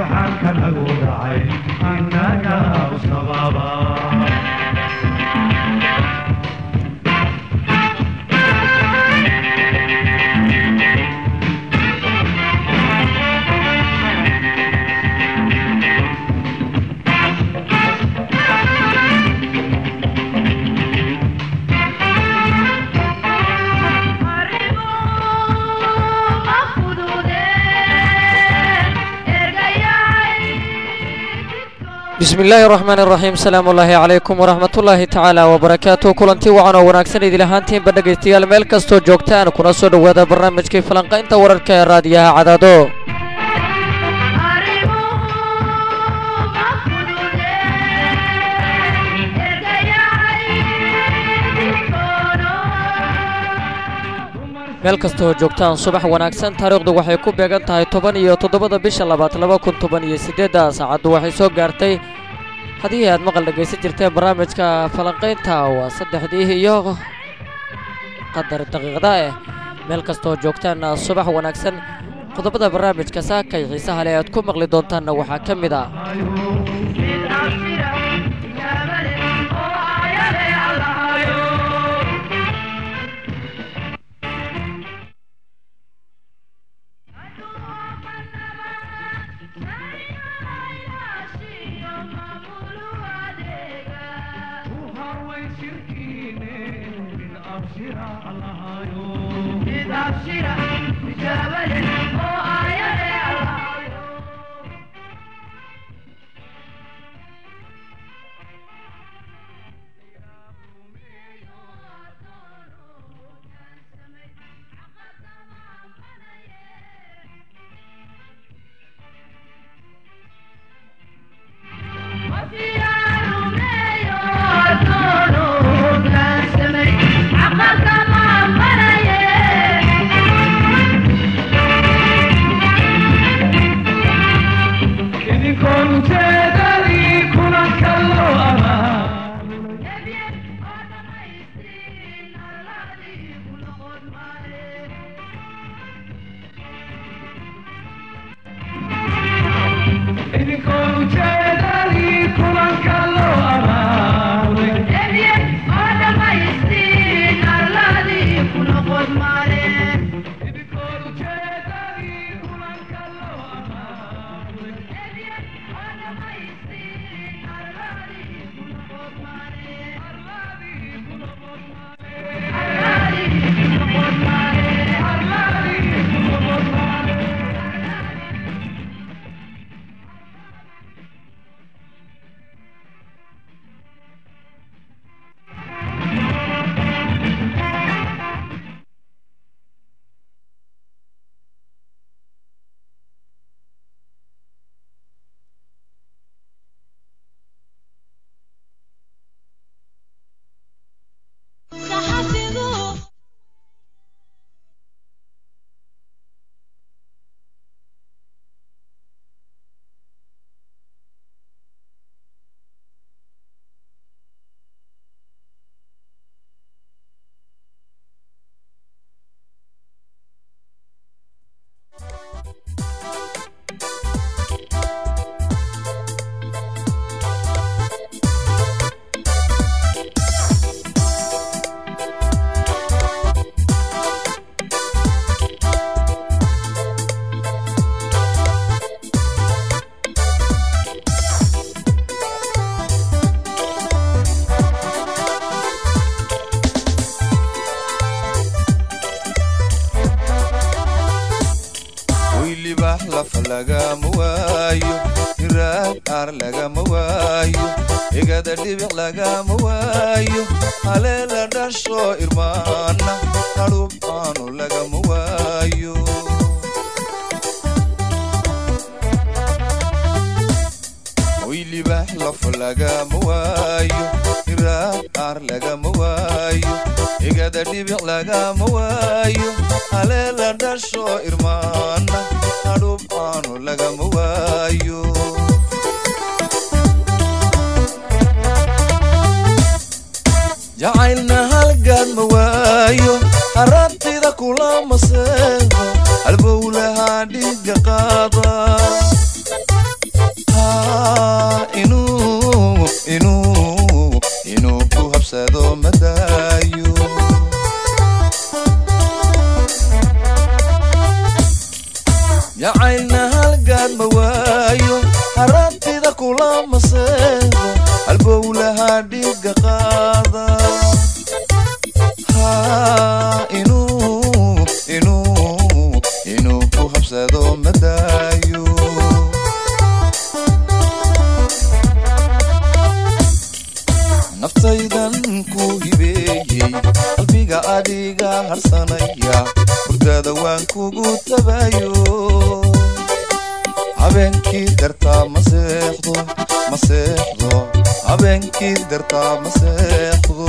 imtixaanka nagu dhacay innaga usnabaaba bismi illaahi raxmaan iraxiim salaamu ullaahi calaykum waraxmatullaahi tacaala wabarakaatu kulanti wacan oo wanaagsan idil ahaantiinba dhegaystayaal meel kastoo joogtaan kuna soo dhowaada barnaamijkii falanqaynta wararka ee raadiyaha cadaado meel kastooo joogtaan subax wanaagsan taariikhdu waxay ku beegan tahay toban iyo toddobada bisha labaad laba kun toban iyo siddeedda saacaddu waxay soo gaartay haddii aad maqal dhegaysan jirteen barnaamijka falanqaynta waa saddexdii iyo qadar daqiiqda eh meel kastooo joogtaan subax wanaagsan qodobada barnaamijka saakay xiisaha le aad ku maqli doontaanna waxaa ka mid ah lagama waayo hiraad aar lagama waayo igada dhibic lagama waayo haleela dhasho irmaana hadhub aanu lagama waayo waylibax laf lagama waayo hiraad aar lagama waayo igada dhibic lagama waayo haleela dhasho irmaana hadhub aanu lagama waayo jacaylna halgaad ma waayo haraantida kulama seego halbowlahaa dhiiga qaada waayo harantida kula maseebo halbowlaha dhiga qaada ha inuu inuu inuu ku habsado madaayo naftaydan ku hibeeyey qalbiga adiga harsanaya hurdada waan kugu tabayo habeenkii dartaa ma seexdo ma seexdo habeenkii dartaa ma seexdo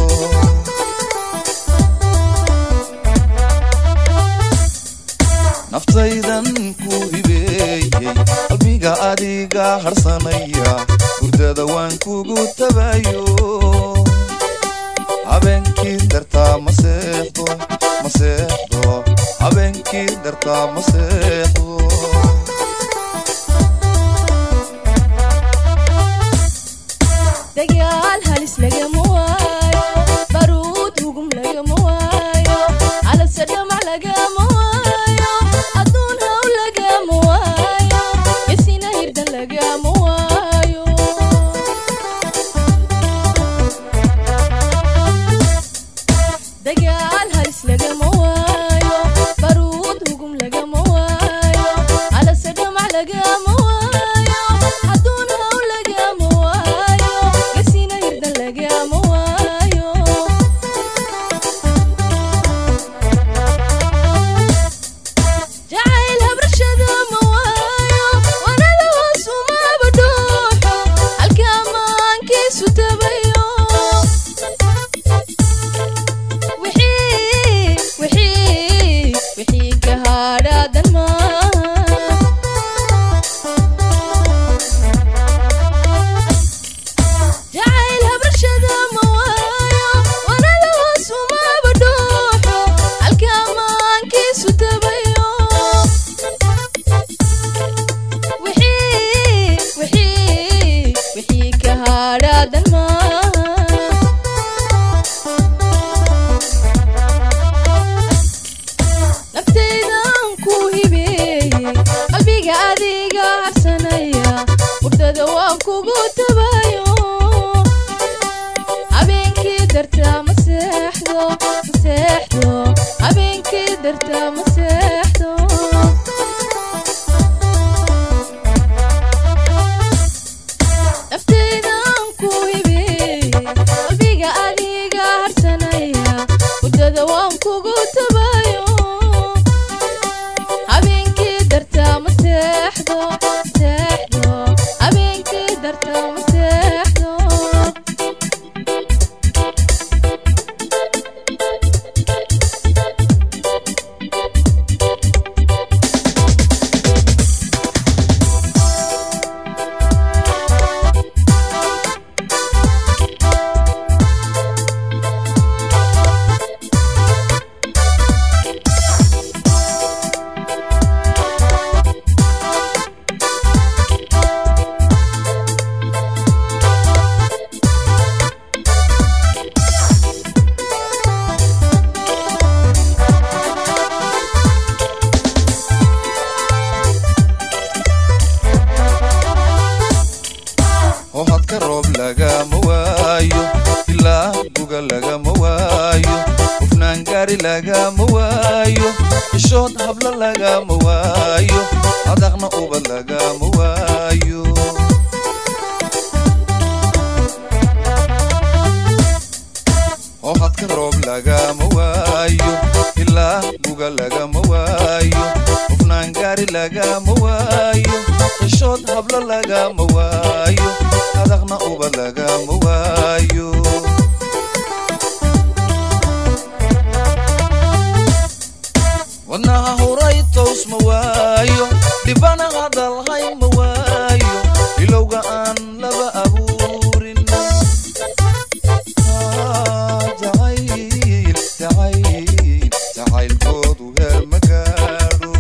naftaydan ku hibeeyey qalbiga adiga harsanaya hurdada waan kugu tabayo habeenkii dartaa ma seexdo ma seexdo habeenkii dartaa ma seexdo dagaal halis lagama waayo baruud hugum lagama waayo calase dhamac lagama waayo adduun haw lagama waayo isina hirdan lagama waayo dagaal halis lagama waayo baruud hugum lagama waayo calase dhamac lagama waayo adduun haw lagama waayo isina hirdan lagama waayo jacayl habrashada ma waayo wanada hoos umaba dhuuxo halka maankiisu tabayo wixii wixii wixii ka hadhaadan maaha jacayl habrashada ma waayo wanada hoos umaba dhuuxo halka maankiisu tabayo wixii wixii wixii ka hadhaadan maaha naftaydan ku hibeeyey qalbiga adiga harsanaya hurdada waan kugu tabayo habeenkii dartaa ma seexdo ma seexdo habeenkii dartaa ma seexdo naftaydan ku hibeeyey qalbiga adiga harsanaya hurdada waan kugu tabayo habeenkii dartaa ma seexdo ma seexdo habeenkii dartaa ma seexdo oo hadka roob lagama waayo ilaa buga lagama waayo hufnaan gaari lagama waayo ishood habla lagama waayo adaqna ubad lagama waayo oo hadka roob lagama waayo ilaa buga lagama waayo hufnaan gaari lagama waayo ishood habla lagama waayo adaqna ubad lagama waayo wadnaha horay tows ma waayo dhibana hadalhay ma waayo ilowga aan laba abuurin Ah, jacayl jacayl jacaylkoodu heer ma gaadho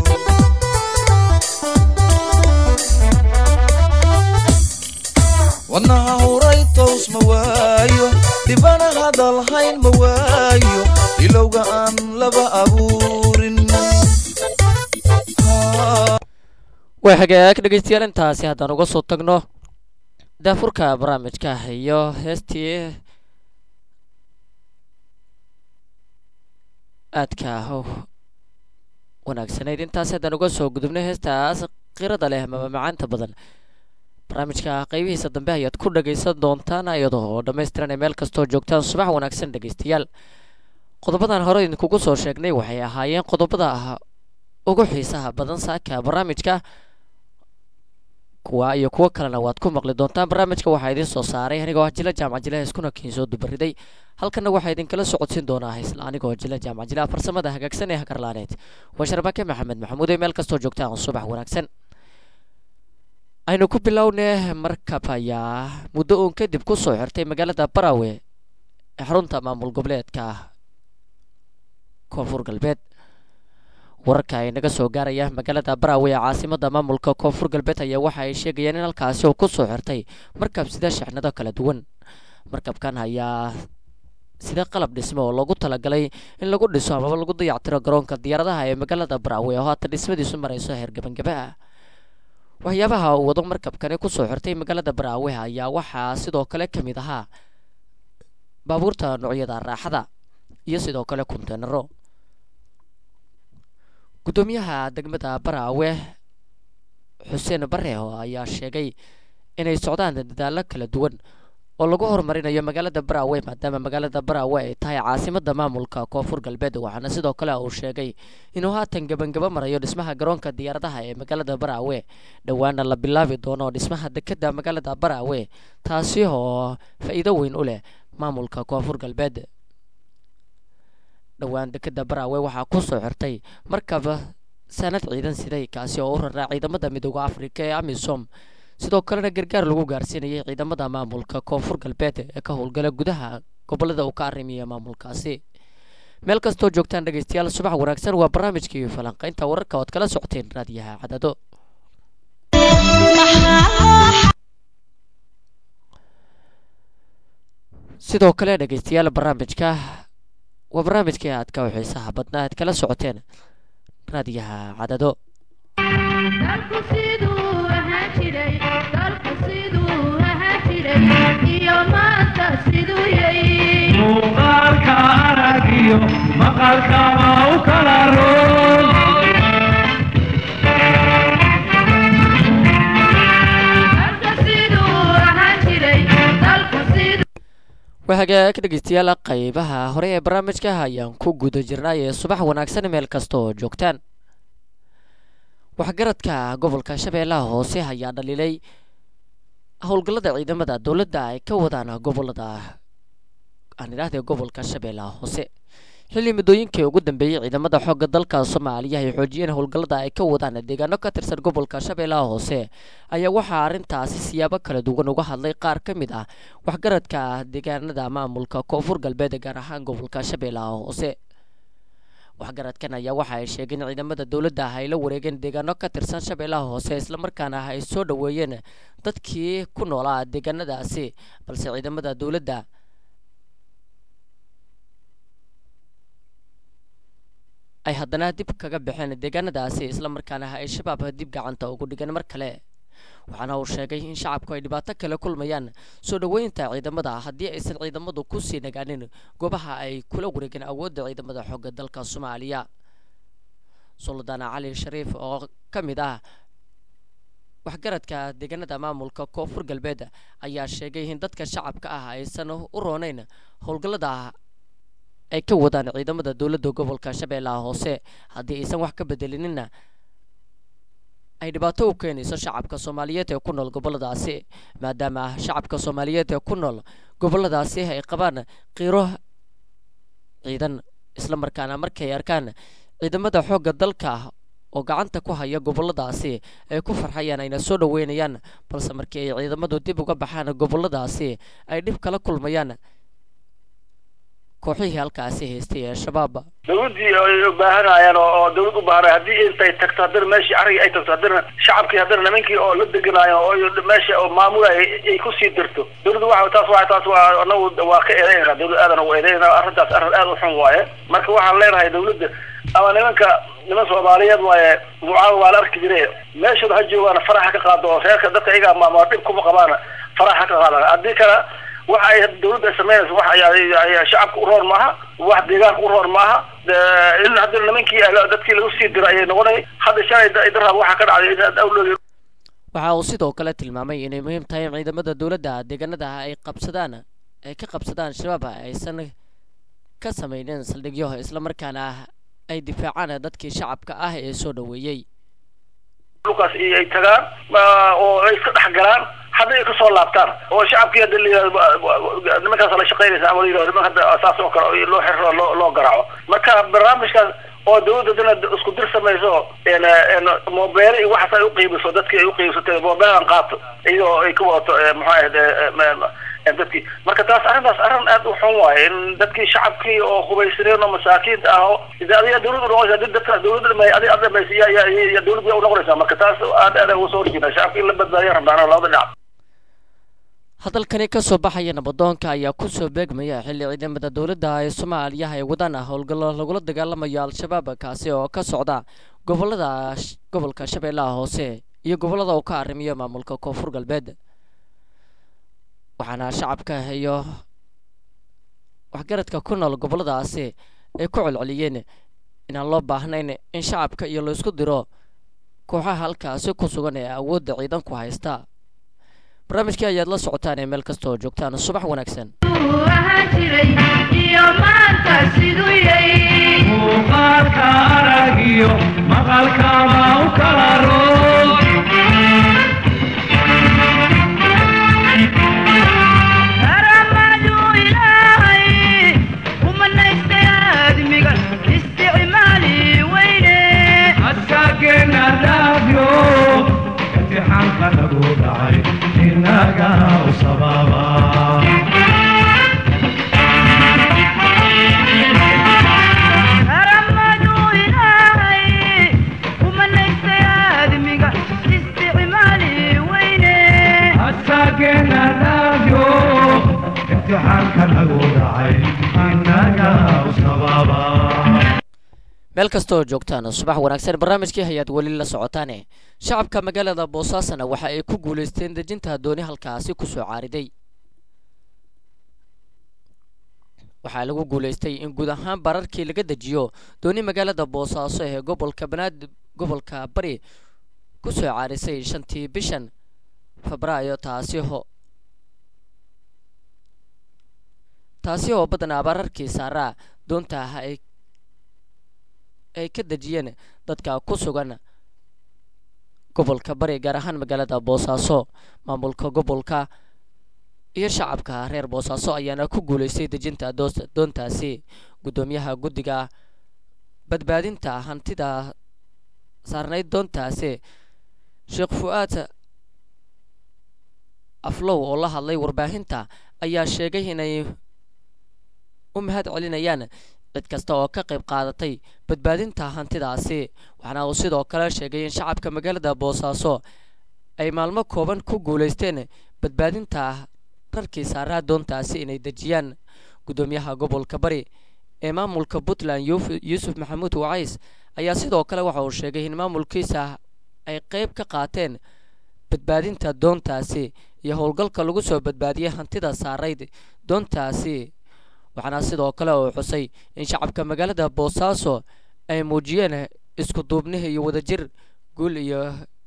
wadnaha horay tows ma waayo dhibana hadalhayn ma waayo ilowga aan laba abuurin waa hagaag dhegeystayaal intaasi haddaan uga soo tagno daafurka barnaamijka iyo heestii aadka u wanaagsanayd intaasi haddaan uga soo gudubnay heestaas qirada leh mama macaanta badan barnaamijka qeybihiisa dambe ayaad ku dhagaysan doontaan iyadoo oo dhammaystiran ee meel kastoo joogtaan subax wanaagsan dhegeystayaal qodobadan hore idinkugu soo sheegnay waxay ahaayeen qodobada ugu xiisaha badan saaka barnaamijka kuwa iyo kuwo kalena waad ku maqli doontaan barnaamijka waxaa idiin soo saaray anigoo ah jila jaamac jila iskuna kiinsoo dubariday halkana waxaa idinkala socodsiin doonaa isla anigoo jila jaamac jila farsamada hagaagsan ee hagarlaaneed waa sharbake maxamed maxamuud ee meel kastoo joogtaan subax wanaagsan aynu ku bilownay markab ayaa muddo uun kadib ku soo xirtay magaalada barawe ee xarunta maamul goboleedka koonfur galbeed wararka ay naga soo gaaraya magaalada barawe ee caasimada maamulka koonfur galbeed ayaa waxa ay sheegayeen in halkaasi uu ku soo xirtay markab sida shixnado kala duwan markabkan ayaa sida qalab dhismo oo loogu talagalay in lagu dhiso amaba lagu dayactiro garoonka diyaaradaha ee magaalada barawe oo haatan dhismadiisu marayso heer gabangaba ah waxyaabaha uu wado markabkani kusoo xirtay magaalada barawe ayaa waxaa sidoo kale ka mid ahaa baabuurta noocyada raaxada iyo sidoo kale konteenaro guddoomiyaha degmada baraawe xuseen bareho ayaa sheegay inay socdaan dadaallo kala duwan oo lagu horumarinayo magaalada baraawe maadaama magaalada baraawe ay tahay caasimada maamulka koonfur galbeed waxaana sidoo kale uu sheegay inuu haatan gebangaba marayo dhismaha garoonka diyaaradaha ee magaalada baraawe dhowaana la bilaabi doono dhismaha dekeda magaalada baraawe taasi oo faa-iido weyn u leh maamulka koonfur galbeed dhowaan dekeda baraawe waxaa ku soo xirtay markaba sanad ciidan siday kaasi oo u raraa ciidamada midooda afrika ee amisom sidoo kalena gargaar lagu gaarsiinayay ciidamada maamulka koonfur galbeed ee ka howlgala gudaha gobolada uu ka arrimiya maamulkaasi meel kastoo joogtaan dhegeystayaal subax wanaagsan waa barnaamijkii falanqaynta wararka ood kala socoteen raadiyaha cadado sidoo kale dhegeystayaal barnaamijka waa barnaamijkii aad ka xiisaha badnaa aad kala socoteen raadiyaha cadado dalku siduu ahaan jiray dalku siduu ahaan jiray iyo maanta siduu yahay muuqaalka aragiyo maqalkaba u kala roon dalka siduu ahaan jiray dalku siduu waa hagaag dhegeystayaal qaybaha hore ee barnaamijka ayaan ku guda jirnay ee subax wanaagsan meel kasta oo joogtaan waxgaradka gobolka shabeellaha hoose ayaa dhaliilay howlgallada ciidamada dowladda ay ka wadaan gobolada aan idhaahdee gobolka shabeellaha hoose xilli muddooyinkii ugu dambeeyey ciidamada xoogga dalka soomaaliya ay xoojiyeen howlgallada ay ka wadaan deegaano ka tirsan gobolka shabeellaha hoose ayaa waxaa arrintaasi siyaabo kala duwan uga hadlay qaar ka mid ah waxgaradka deegaanada maamulka koonfur galbeed gaar ahaan gobolka shabeellaha hoose waxgaradkan ayaa waxa ay sheegeen ciidamada dowladda ah ay la wareegeen deegaano ka tirsan shabeellaha hoose islamarkaana ay soo dhoweeyeen dadkii ku noolaa deegaanadaasi balse ciidamada dowladda ay haddana dib kaga baxeen deegaanadaasi islamarkaana ay shabaab dib gacanta ugu dhigeen mar kale waxaana uu sheegay in shacabku ay dhibaato kale kulmayaan soo dhoweynta ciidamada haddii aysan ciidamadu kusii nagaanin goobaha ay kula wareegeen awoodda ciidamada xoogga dalka soomaaliya suldaan cali shariif oo ka mid ah waxgaradka deegaanada maamulka koonfur galbeed ayaa sheegay in dadka shacabka ah aysan u rooneyn howlgallada ay ka wadaan ciidamada dowladda gobolka shabeellaha hoose haddii aysan wax ka bedelinina ay dhibaato u keenayso shacabka soomaaliyeed ee ku nool goboladaasi maadaama shacabka soomaaliyeed ee ku nool goboladaasi ay qabaan qiiro ciidan islamarkaana markay arkaan ciidamada xoogga dalka oo gacanta ku haya goboladaasi ay ku farxayaan ayna soo dhoweynayaan balse markii ay ciidamadu dib uga baxaan goboladaasi ay dhib kala kulmayaan kooxihii halkaasi haystay ee shabaab dawladdii ay u baahanayaan oo oo dawlad u baahanaya haddii intay tagto haddana meeshii arigii ay tagto haddana shacabkii haddana nimankii oo la deganaayo oo meesha oo maamulaya ay kusii dirto dawladdu waxa taas waa taas waa anagu waa ka eedeynaa dawlad aadan ugu eedeynaa arrintaas arrin aad u xun waaye marka waxaan leenahay dawladda ama nimanka niman soomaaliyeed waaye mucaawa waa la arki jire meeshooda ha joogaana faraxa ka qaado oo reerka dadka iyaga maama dhib kuma qabaana faraxa ka qaadaan haddii kale waxa ay dawladda ay samaynaysa wax ay- ay shacabka u roon maaha wax deegaanka u roon maaha De- in haddii nimankii ah dadkii lagu sii diro ayay noqonay hadda shalay da- darab waxaa ka dhacday in awloogi waxa uu sidoo kale tilmaamay inay muhiim tahay in ciidamada dowladda deegaanada ay qabsadaan ay ka qabsadaan shabaab aysan ka samaynin saldhigyo islamarkaana ay difaacaan dadkii shacabka ah ee soo dhoweeyey dhulkaas iyo ay tagaan ma- oo ay iska dhex galaan hadda ay kasoo laabtaan oo shacabkii hadda la yidhahdo ba- ba- nimankaas la shaqaynaysa ama la yidhahdo niman hadda saas oo kale loo xirro loo loo garaaco marka barnaamijkaas oo dawladda dana isku dir samayso een een moobeele iyo waxaas ay uqiibiso dadkii ay uqiibsatay moobeelan qaato iyadoo ay ka wadato ee, muxuu ahayd ee, ee, ma- ma- ee, dadkii marka taas arrintaas arrin aad u xun waaye in dadkii shacabkii oo hubaysaneen oo masaakiinta ah oo ide adiga dawladda noqonaysa hadii dadka dawladda dhamay adiga aad dhamaysa ya ya ya ya dawladda u noqonaysaa marka taas aad aad uga soo horjeeda shacabka in la badbaadiya rabnaan labada dhinac hadalkani ka soo baxaya nabadoonka ayaa ku soo beegmaya xilli ciidamada dowladda ee soomaaliya ay wadaan howlgallo lagula dagaalamayo al-shabaab kaasi oo ka socda gobolada sh- gobolka shabeellaha hoose iyo gobollada uu ka arrimiyo maamulka koonfur galbeed waxaana shacabka iyo waxgaradka ku nool gobolladaasi ay ku celceliyeen inaan loo baahnayn in shacabka iyo laysku diro kooxaha halkaasi ku sugan ee awoodda ciidanku haysta barnaamijkii ayaad la socotaan ee meel kasta oo joogtaan subax wanaagsan Uu ahaan jiray iyo maanta siduu yahay muuqaalka aragiyo maqalkaba u kala roog karamadu ilaahay umanaystay aadmiga isticmaali weyne askaageena dhaafyo imtixaanka nagu dhacay inaga u sababa karamadu ilaahay umanaystay aadmiga isticmaali weyne askaageena dhaafyo imtixaanka nagu dhacay inaga u sababa meel kasta oo joogtaan subax wanaagsan barnaamijkii hayaad weli la socotaane shacabka magaalada boosaasana waxa ay ku guulaysteen dejinta dooni halkaasi kusoo caariday waxaa lagu guulaystay in guud ahaan bararkii laga dejiyo dooni magaalada boosaaso ee gobolka banaad gobolka bari kusoo caarisay shantii bishan febraayo taasi ho taasi oo badanaa bararkii saaraa doonta ah ay ay ka dejiyeen dadka ku sugan gobolka bari gaar ahaan magaalada boosaaso maamulka gobolka iyo shacabka reer boosaaso ayaana ku guulaystay dejinta doos- doontaasi guddoomiyaha guddiga badbaadinta hantida saarnayd doontaasi sheekh fu-aad aflow oo la hadlay warbaahinta ayaa sheegay inay u mahad celinayaan cid kasta oo ka qayb qaadatay badbaadinta hantidaasi waxaana uu sidoo kale sheegay in shacabka magaalada boosaaso ay maalmo kooban ku guulaysteen badbaadinta rarkii saaraa doontaasi inay dejiyaan guddoomiyaha gobolka bari ee maamulka puntland yuuf- yuusuf maxamuud wacays ayaa sidoo kale waxa uu sheegay in maamulkiisa ay qayb ka qaateen badbaadinta doontaasi iyo howlgalka lagu soo badbaadiyay hantida saarayd doontaasi waxaana sidoo kale uu xusay in shacabka magaalada boosaaso ay muujiyeen isku duubnihi iyo wadajir guul iyo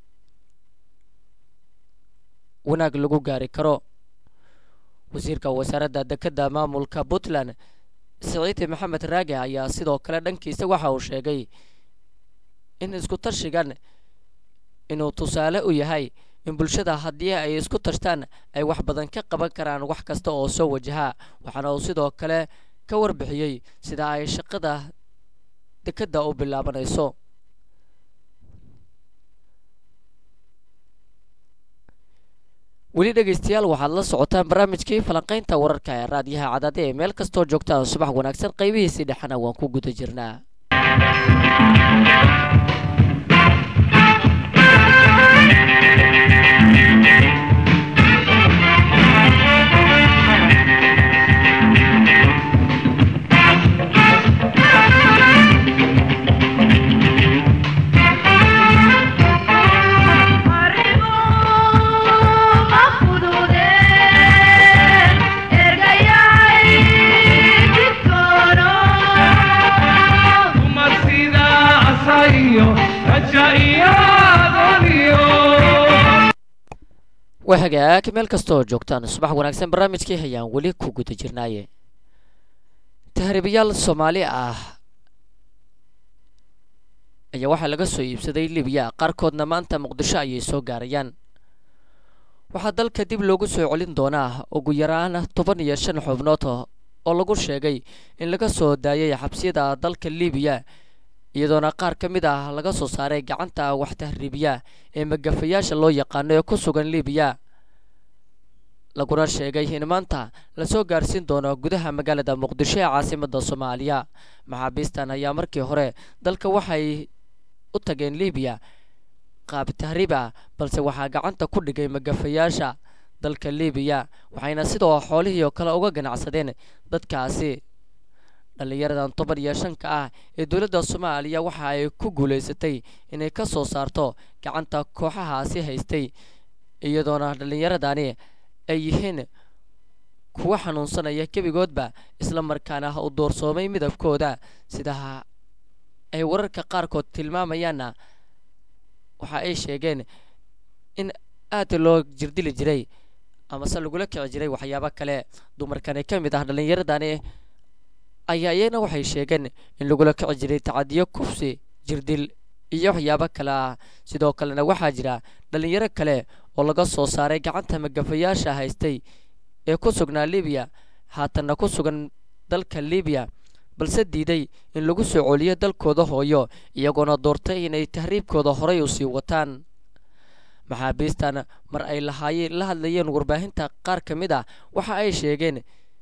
wanaag lagu gaari karo wasiirka wasaaradda dekedda maamulka puntland siciidi maxamed raage ayaa sidoo kale dhankiisa waxa uu sheegay in isku tashigan inuu tusaale u yahay in bulshada haddii ay isku tashtaan ay wax badan ka qaban karaan wax kasta oo soo wajaha waxaana uu sidoo kale ka warbixiyey sida ay shaqada dekedda u bilaabanayso weli dhegaystayaal waxaad la socotaan barnaamijkii falanqaynta wararka ee raadiyaha cadaade ee meel kastoo joogtaan subax wanaagsan qaybihiisii dhexena waan ku guda jirnaa waa hagaag meel kasta oo joogtaan subax wanaagsan barnaamijkii hayaan weli ku guda jirnaaye tahriibayaal soomaali ah ayaa waxaa laga soo iibsaday libiya qaarkoodna maanta muqdisho ayay soo gaarayaan waxaa dalka dib loogu soo celin doonaa ugu yaraan toban iyo shan xubnood oo lagu sheegay in laga soo daayay xabsiyada dalka libiya iyadoona qaar ka mid ah laga soo saaray gacanta wax tahriibiya ee magafayaasha loo yaqaano ee ku sugan libiya laguna sheegay in maanta lasoo gaarsiin doono gudaha magaalada muqdisho ee caasimada soomaaliya maxaabiistan ayaa markii hore dalka waxay u tageen libiya qaab tahriib ah balse waxaa gacanta ku dhigay magafayaasha dalka libiya waxayna sidoo xoolihii oo kale uga ganacsadeen dadkaasi dhallinyaradan toban iyo shanka ah ee dowladda soomaaliya waxa ay ku guulaysatay inay ka soo saarto gacanta kooxahaasi haystay iyadoona dhallinyaradani ay yihiin kuwa xanuunsanaya gebigoodba isla markaana u doorsoomay midabkooda sida ay wararka qaarkood tilmaamayaanna waxa ay sheegeen in aad loo jirdili jiray amase lagula kici jiray waxyaabo kale dumarkani ka mid ah dhallinyaradani ayaa iyana waxay sheegeen in lagula kici jiray tacadiyo kufsi jirdil iyo waxyaabo kale ah sidoo kalena waxaa jira dhallinyaro kale oo laga soo saaray gacanta magafayaasha haystay ee ku sugnaa libiya haatanna ku sugan dalka libiya balse diiday in lagu soo celiyo dalkooda hooyo iyagoona doortay inay tahriibkooda horay u sii wataan maxaabiistan mar ay lahaayeen la hadlayeen warbaahinta qaar ka mid ah waxa ay sheegeen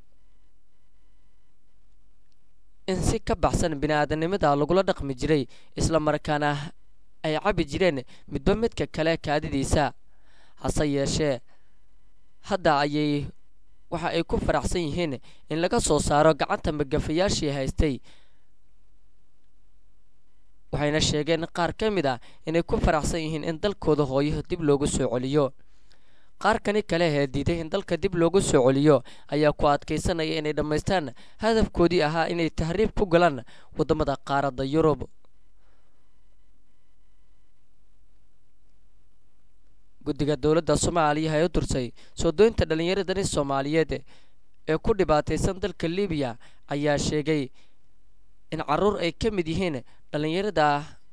in si ka baxsan bini-aadanimada lagula dhaqmi jiray isla markaana ay cabi jireen midba midka kale kaadidiisa hase yeeshee hadda ayay waxa ay ku faraxsan yihiin in laga soo saaro gacanta magafayaashii haystay waxayna sheegeen qaar ka mid ah inay ku faraxsan yihiin in dalkooda hooyo dib loogu soo celiyo qaarkani kale ee diiday in dalka dib loogu soo celiyo ayaa ku adkaysanaya inay dhammaystaan hadafkoodii ahaa inay tahriib ku galaan waddamada qaaradda yurub guddiga dowladda soomaaliya ee u dursay soo doynta dhallinyaradani soomaaliyeed ee ku dhibaataysan dalka libiya ayaa sheegay in caruur ay ka mid yihiin dhallinyarada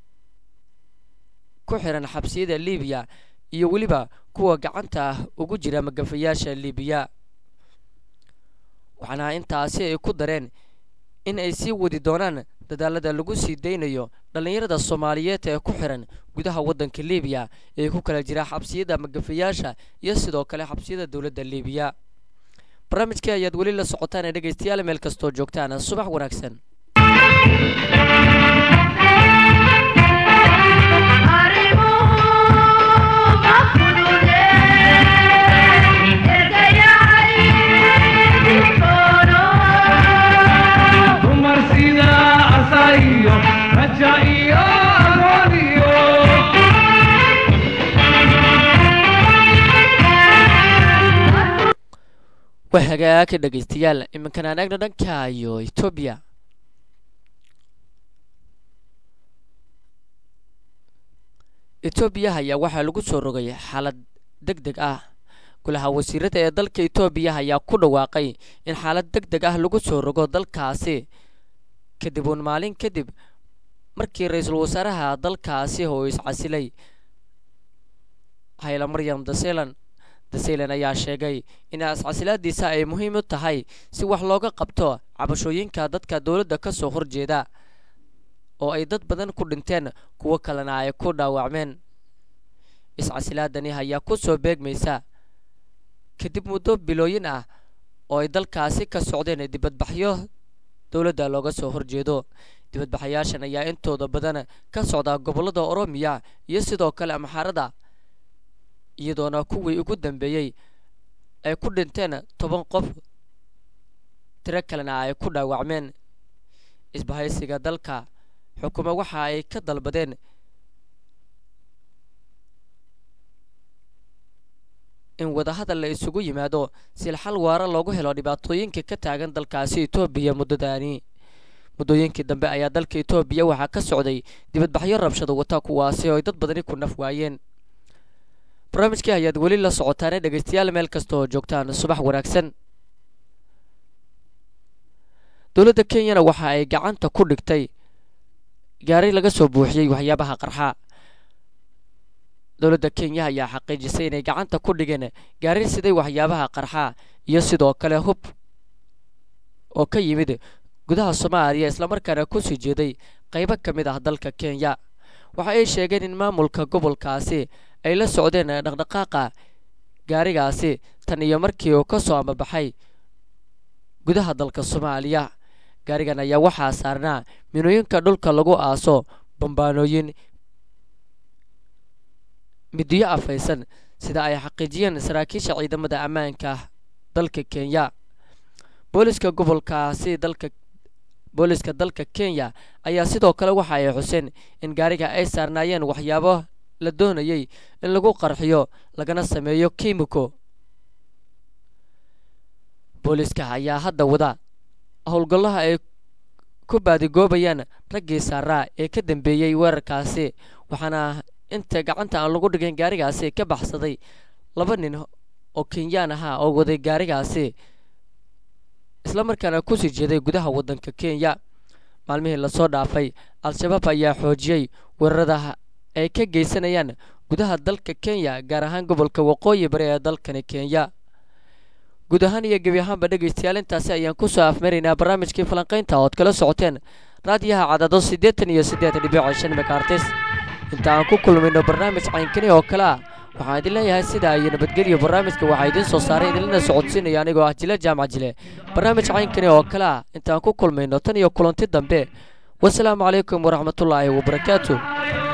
ku xiran xabsiyada libiya iyo weliba kuwa gacanta ugu jira magafayaasha libiya waxaana intaasi ay ku dareen in ay sii wadi doonaan dadaalada lagu sii daynayo dhallinyarada soomaaliyeed ee ku xiran gudaha waddanka libiya ee ku kala jira xabsiyada magafayaasha iyo sidoo kale xabsiyada dowladda libiya barnaamijkii ayaad weli la socotaan ee dhegaystayaal meel kastoo joogtaan subax wanaagsan dumar sida asaiyo raja iyo agooniyo waa hagaag dhegaystayaal iminkan aan eegno dhanka iyo etoobiya etoobiya ayaa waxaa lagu soo rogay xaalad deg deg ah golaha wasiirada ee dalka etoobiya ayaa ku dhawaaqay in xaalad deg deg ah lagu soo rogo dalkaasi kadib uun maalin kadib markii ra-iisul wasaaraha dalkaasi oo iscasilay hayla maryam daselan daselan ayaa sheegay in iscasilaadiisa ay muhiim u tahay si wax looga qabto cabashooyinka dadka dowladda ka soo horjeeda oo ay dad badan ku dhinteen kuwo kalena ay ku dhaawacmeen iscasilaadani ayaa ku soo beegmaysa kadib muddo bilooyin ah oo ay dalkaasi ka socdeen dibadbaxyo dowladda looga soo horjeedo dibadbaxayaashan ayaa intooda badan ka socda gobollada oromiya iyo sidoo kale amxaarada iyadoona kuwii ugu dambeeyey ay ku dhinteen toban qof tiro kalena ay ku dhaawacmeen isbahaysiga dalka xukumo waxa ay ka dalbadeen in wadahadal la isugu yimaado sil xal waara loogu helo dhibaatooyinka ka taagan dalkaasi etoobiya muddadaani muddooyinkii dambe ayaa dalka etoobiya waxaa ka socday dibadbaxyo rabshado wata kuwaasi oo ay dad badani ku naf waayeen barnaamijkii ayaad weli la socotaane dhegaystayaal meel kasta oo joogtaan subax wanaagsan dowladda kenyana waxa ay gacanta ku dhigtay gaari laga soo buuxiyey waxyaabaha qarxa dowladda kenya ayaa xaqiijisay inay gacanta ku dhigeen gaari siday waxyaabaha qarxa iyo sidoo kale hub oo ka yimid gudaha soomaaliya islamarkaana kusii jeeday qaybo ka mid ah dalka kenya waxa ay sheegeen in maamulka gobolkaasi ay la socdeen dhaqdhaqaaqa gaarigaasi tan iyo markii uu ka soo amabaxay gudaha dalka soomaaliya gaarigan ayaa waxaa saarnaa minooyinka dhulka lagu aaso bambaanooyin midiyo afaysan sida ay xaqiijiyeen saraakiisha ciidamada ammaanka dalka kenya booliska gobolkaasi dalka booliska dalka kenya ayaa sidoo kale waxa ay xuseen in gaariga ay saarnaayeen waxyaabo la doonayay in lagu qarxiyo lagana sameeyo kimiko booliska ayaa hadda wada howlgallaha ay ku baadigoobayaan raggii saaraa ee ka dambeeyey weerarkaasi waxaana inta gacanta aan lagu dhigin gaarigaasi ka baxsaday laba nin oo kenyaan ahaa oo waday gaarigaasi islamarkaana kusii jeeday gudaha waddanka kenya maalmihii lasoo dhaafay al-shabaab ayaa xoojiyey weerarada ay ka geysanayaan gudaha dalka kenya gaar ahaan gobolka waqooyi bari ee dalkani kenya guud ahaan iyo gebi ahaanba dhegaystayaal intaasi ayaan kusoo afmaraynaa barnaamijkii falanqaynta ood kala socoteen raadiyaha cadado siddeetan iyo siddeed dhibic shan megaartis inta aan ku kulmayno barnaamij caynkani oo kale ah waxaan idin leeyahay sidaa iyo nabadgelyo barnaamijka waxaa idiin soo saaray idinlana socodsiinaya anigoo ah jile jaamac jile barnaamij caynkani oo kale ah intaan ku kulmayno tan iyo kulanti dambe wasalaamu calaykum waraxmatullaahi wabarakaatu